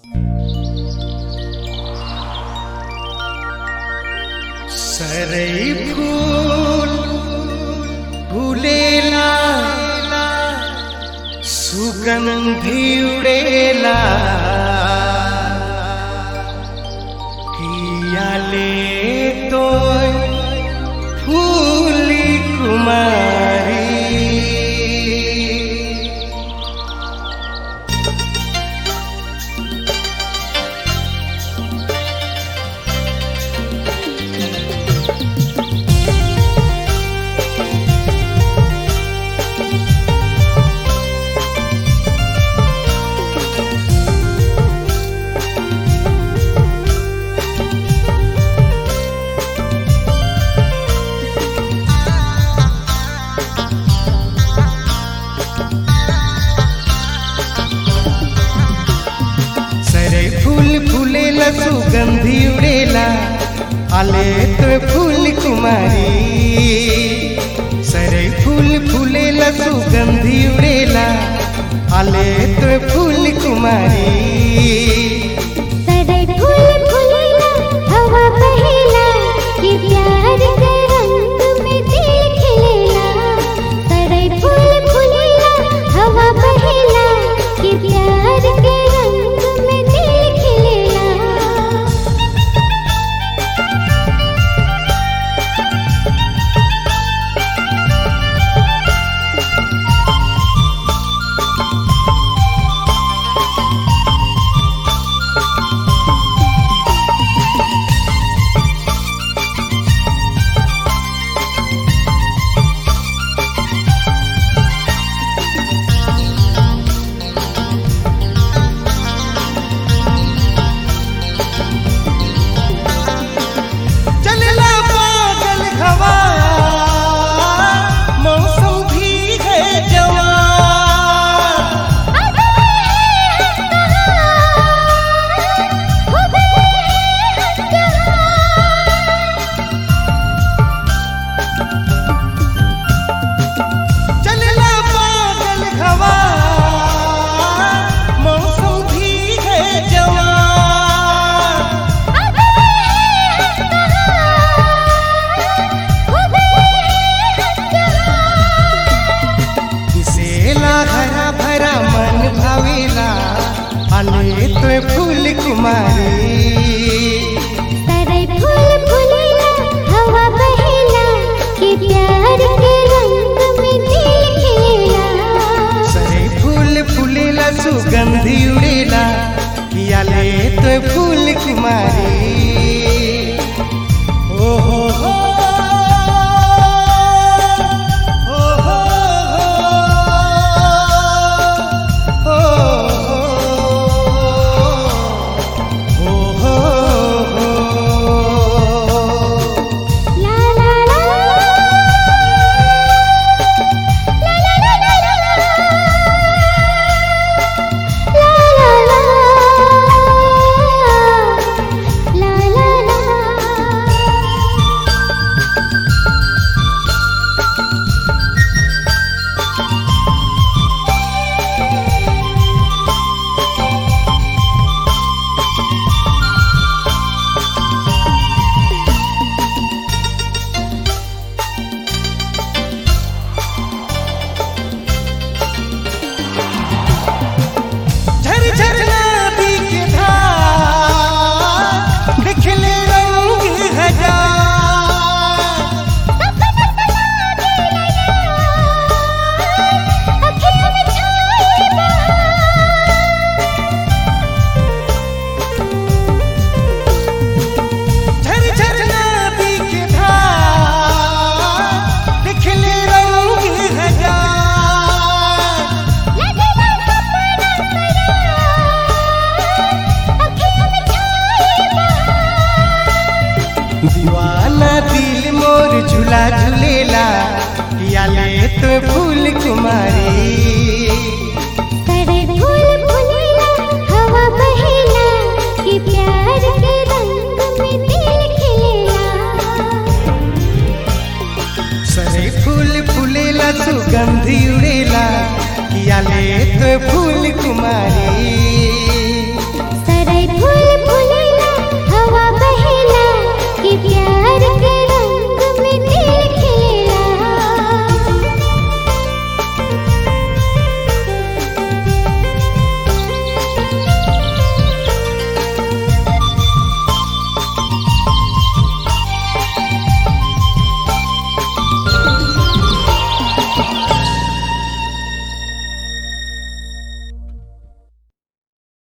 सरई फूल फूलेला सुगंधी उड़ेला किया ले तो फूली कुमारी सरे फूल फूलेला सुगंधी उड़ेला आले तो फूल कुमारी सरे फूल फूलेला सुगंधी उड़ेला आले तो फूल कुमारी सदै फूल फूलेला हवा बहेला ये प्यार के रंग में दिल खिलेला सदै फूल फूलेला हवा बहेला ये प्यार के रंग में दिल खिलेला चलला पागल हवा मौसम भी है जवान चलला पागल हवा मौसम भी है जवान दिसेला हरा भरा मन भावेला आले तो फूल कुमारी सदै फूल फूलेला हवा बहेला ये प्यार के रंग में दिल खिलेला सरे फूल फूलेला सुगंधी उड़ेला किया ले तो फूल कुमारी ओ हो हो ओ हो हो ओ हो हो ला ला ला ला ला ला ला ला ला ला ला झर झर नदी के धार दिखले रंग हजार झर झर नदी के धार दिखले रंग हजार दीवाना दिल मोर झूला झूलेला किया ले तो फूल कुमारी सदै फूल फूलेला हवा बहेला ये प्यार के रंग में दिल खिलेला सरे फूल फूलेला सुगंधी उड़ेला किया ले तो फूल कुमारी